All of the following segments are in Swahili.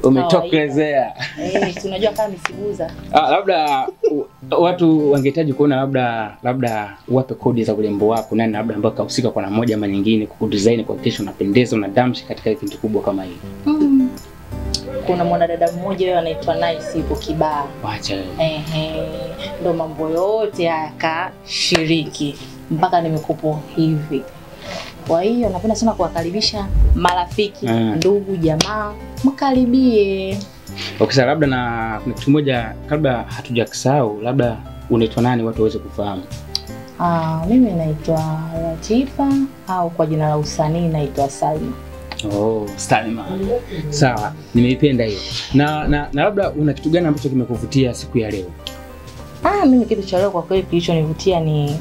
Umetokelezea. Eh, si unajua kama misiguza. Ah, labda u- watu wangehitaji kuona labda labda wape kodi za urembo wako nani labda ambao kahusika kwa namna moja ama nyingine kukudesign kuhakikisha unapendeza unadamshi katika kitu kubwa kama hii. Mm. Kuna mwanadada mmoja yeye anaitwa Nice yuko Kibaa. Wacha wewe. Ehe, ndo mambo yote haya kashiriki mpaka nimekupo hivi. Kwa hiyo napenda sana kuwakaribisha marafiki, Mm. ndugu, jamaa, mkaribie. Okay, sasa labda na kuna kitu moja kabla hatujakisahau, labda unaitwa nani watu waweze kufahamu. Ah, mimi naitwa Latifa au kwa jina la usanii naitwa Salma. Oh, Salma. Sawa, nimeipenda hiyo. Na, na na labda una kitu gani ambacho kimekuvutia siku ya leo? Ah, mimi kitu cha leo kwa kweli kilichonivutia ni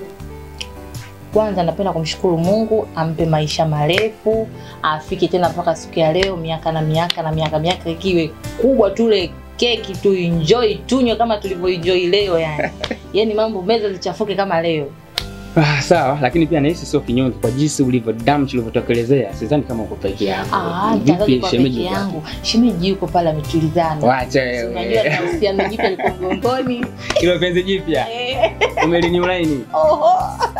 kwanza napenda kumshukuru Mungu ampe maisha marefu, afike tena mpaka siku ya leo, miaka na miaka na miaka miaka ikiwe kubwa, tule keki tu enjoy, tunywe kama tulivyoenjoy leo yani. Yaani mambo meza zichafuke kama leo. Ah, sawa, lakini pia nahisi sio kinyonge kwa jinsi ulivyo damshi ulivyotokelezea. Sidhani kama uko peke yako. Ah, nitangaje kwa shemeji peke yako? yangu. Shemeji yuko pale ametulizana. Wacha Si Unajua wewe. na uhusiano jipya liko mgongoni. Hilo penzi jipya. Eh. Umelinyulaini. Oho.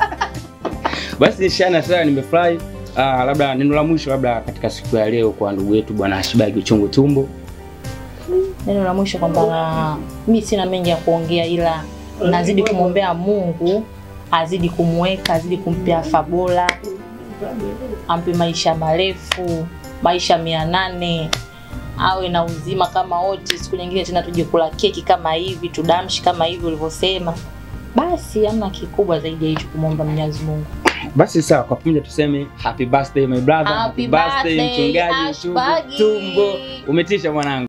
Basi shana sana nimefurahi. Ah, labda neno la mwisho labda katika siku ya leo kwa ndugu yetu bwana Ashibagi uchungu tumbo. Neno la mwisho kwamba mi sina mengi ya kuongea, ila nazidi kumwombea Mungu azidi kumweka, azidi kumpea afya bora, ampe maisha marefu, maisha mia nane, awe na uzima kama wote. Siku nyingine tena tuje kula keki kama hivi, tudamshi kama hivi ulivyosema. Basi hamna kikubwa zaidi ya hicho, kumwomba Mwenyezi Mungu. Basi sawa, kwa pamoja tuseme happy birthday my brother, Happy birthday, mchungaji utumbo Ashbagi. tumbo. Umetisha mwanangu.